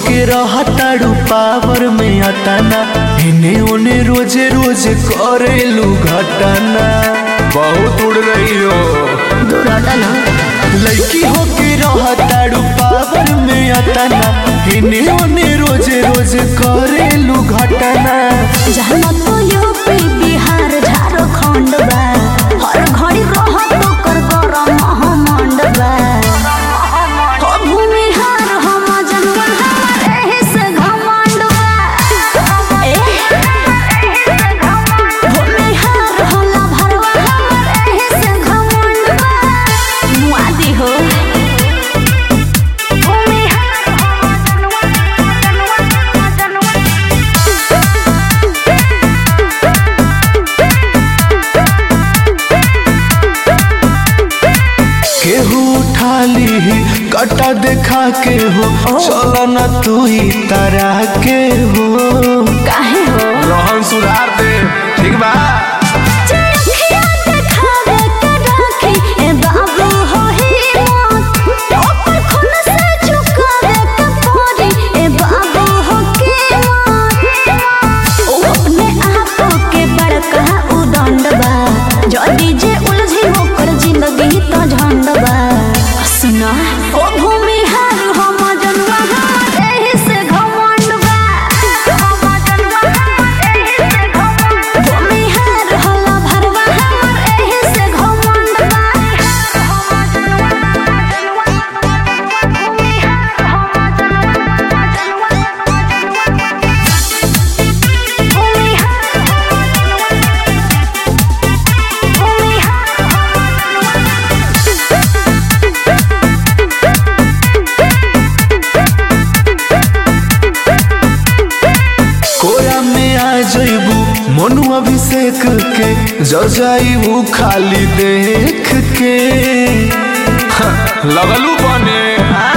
होके रहताड़ू पावर में अटाना इने ओने रोजे रोजे करेलू घटना बहुत उड़ रही हो दूर हटा ना लड़की होके रहताड़ू पावर में अटाना इने ओने रोजे रोजे करेलू घटना जहाँ तो यूपी बिहार झारखंड बा हर घड़ी रहत ओकर गरम महमंड बा हो भूमिहार हम जनवा हमर एही से घमंड बा ए भूमिहार होला भरवा हमर एही से घमंड बा मुआदी हो भूमिहार हम जनवा जनवा जनवा केहू उठा ली कटा देखा के हो चलो न तू ही तरा के हो काहे हो रोहन सुधार दे ठीक बा चरखिया देखावे के राखी ए बाबू हो ही मौत ऊपर खून से झुकावे के परी ए बाबू हो के मौत ओ अपने आप के बड़का उदंड बा जदी जे उलझी होकर जिंदगी तो झंड बा सुना ओ भूमि हार हम जनवा हमर एही से घमंड बा हम जनवा हमर एही से घमंड भूमि हार होला भरवा हमर एही से घमंड बा हम जनवा जनवा भूमि हार हम जनवा जनवा भूमि हार भूमि कोरा में आ जइबू मनु अभिषेक के जो जाइबू खाली देख के हाँ, लगलू बने हाँ?